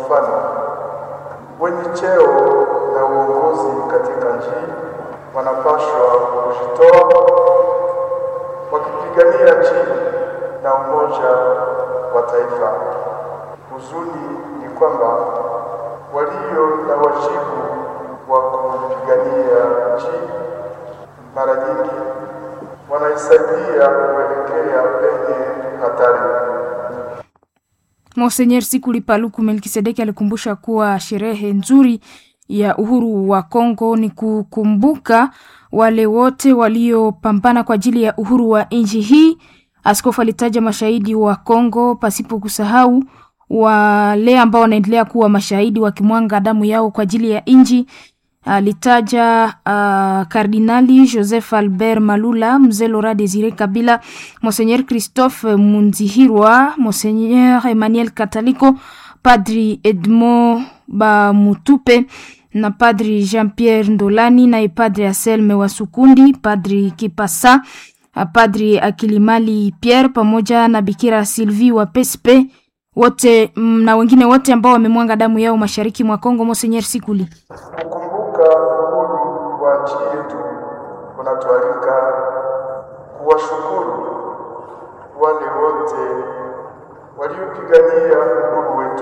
mfano, wenye cheo na uongozi katika nchi wanapashwa kujitoa wakipigania nchi na umoja wa taifa. Huzuni ni kwamba walio na wajibu wa kupigania nchi mara nyingi wanaisaidia kuelekea penye hatari. Monsenyer Sikuli Paluku Melkisedeki alikumbusha kuwa sherehe nzuri ya uhuru wa Kongo ni kukumbuka wale wote waliopambana kwa ajili ya uhuru wa nchi hii. Askofu alitaja mashahidi wa Kongo pasipo kusahau wale ambao wanaendelea kuwa mashahidi wakimwanga damu yao kwa ajili ya nchi. Alitaja uh, Kardinali Joseph Albert Malula, mzee Laurent Desire Kabila, Monseigneur Christophe Munzihirwa, Monseigneur Emmanuel Kataliko, Padri Edmond Bamutupe na Padri Jean-Pierre Ndolani, naye Padri Anselme Wasukundi, Padri Kipasa, Padri Akilimali Pierre pamoja na Bikira Sylvie wa Pespe wote na wengine wote ambao wamemwanga damu yao mashariki mwa Kongo. Monseigneur Sikuli kukumbuka uhuru wa nchi yetu kunatualika kuwashukuru wale wote waliopigania uhuru wetu,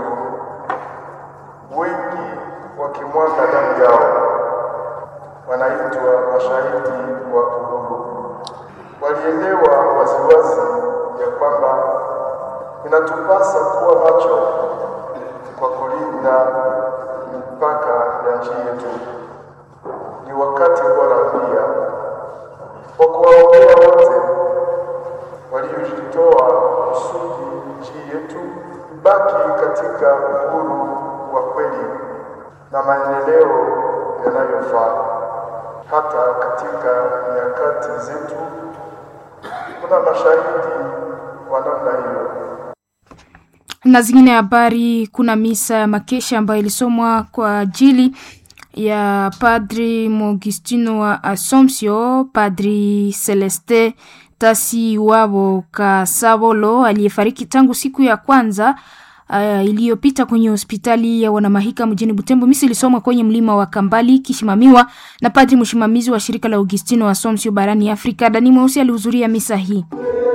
wengi wakimwaga damu yao, wanaitwa mashahidi wa uhuru. Walielewa waziwazi ya kwamba inatupasa kuwa macho kwa kulinda mipaka ya nchi yetu. Ni wakati bora pia wa kuwaombea wote waliojitoa kusudi nchi yetu ibaki katika uhuru wa kweli na maendeleo yanayofaa. Hata katika nyakati zetu kuna mashahidi wa namna hiyo na zingine habari. Kuna misa ya makesha ambayo ilisomwa kwa ajili ya Padri Mogistino wa Assumption, Padri Celeste Tasi Wabo Kasabolo aliyefariki tangu siku ya kwanza uh, iliyopita kwenye hospitali ya Wanamahika mjini Butembo. Misa ilisomwa kwenye mlima wa Kambali kisimamiwa na padri msimamizi wa shirika la Augustino wa Assumption barani Afrika. Dani Mweusi alihudhuria misa hii.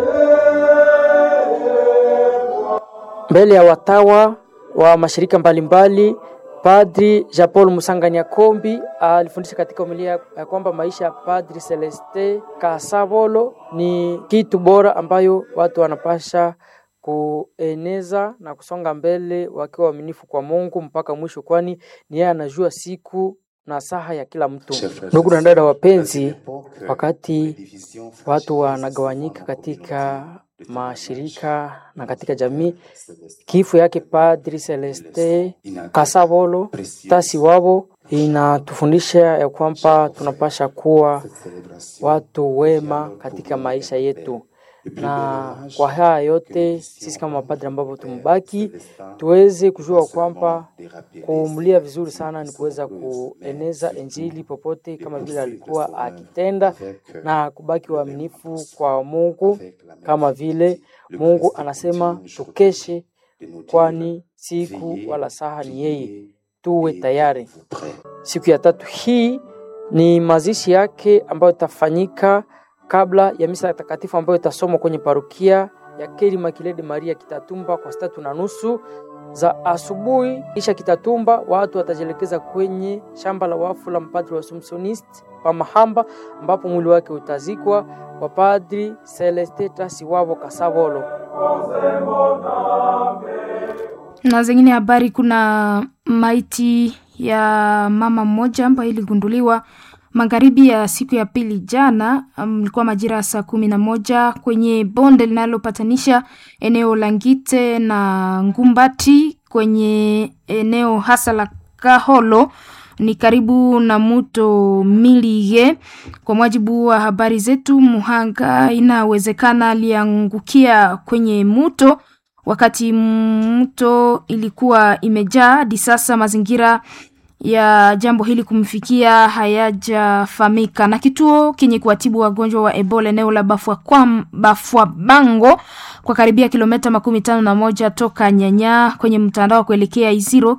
mbele ya watawa wa mashirika mbalimbali mbali, Padri Jean Paul Musanganya Kombi alifundisha katika homilia ya kwamba maisha ya Padri Celeste Kasabolo ni kitu bora ambayo watu wanapasha kueneza na kusonga mbele wakiwa waaminifu kwa Mungu mpaka mwisho, kwani ni yeye anajua siku na saha ya kila mtu. Ndugu na dada wapenzi, wakati watu wanagawanyika katika mashirika na katika jamii, kifo yake Padri Celeste Kasabolo Tasi wabo inatufundisha ya kwamba tunapasha kuwa watu wema katika maisha yetu, na kwa haya yote sisi kama mapadri ambavyo tumebaki tuweze kujua kwamba kumlia vizuri sana ni kuweza kueneza Injili popote kama vile alikuwa akitenda na kubaki waaminifu kwa Mungu kama vile Mungu anasema tukeshe, kwani siku wala saha ni yeye, tuwe tayari. Siku ya tatu hii ni mazishi yake ambayo itafanyika kabla ya misa takatifu ambayo itasomwa kwenye parukia ya Keri Makilede Maria Kitatumba kwa saa tatu na nusu za asubuhi. Kisha Kitatumba watu watajielekeza kwenye shamba la wafu la mpadri wa Assumptionist pa Mahamba ambapo mwili wake utazikwa wa Padri Celeste Tasiwabo Kasavolo. Na zingine habari, kuna maiti ya mama mmoja ambayo iligunduliwa magharibi ya siku ya pili jana, ilikuwa um, majira ya saa kumi na moja kwenye bonde linalopatanisha eneo la Ngite na Ngumbati kwenye eneo hasa la Kaholo ni karibu na mto Milige. Kwa mujibu wa habari zetu, muhanga inawezekana aliangukia kwenye mto wakati mto ilikuwa imejaa. Hadi sasa mazingira ya jambo hili kumfikia hayajafahamika. Na kituo kenye kuwatibu wagonjwa wa Ebola eneo la Bafwabango kwa karibia kilomita makumi tano na moja toka Nyanya kwenye mtandao wa kuelekea Iziro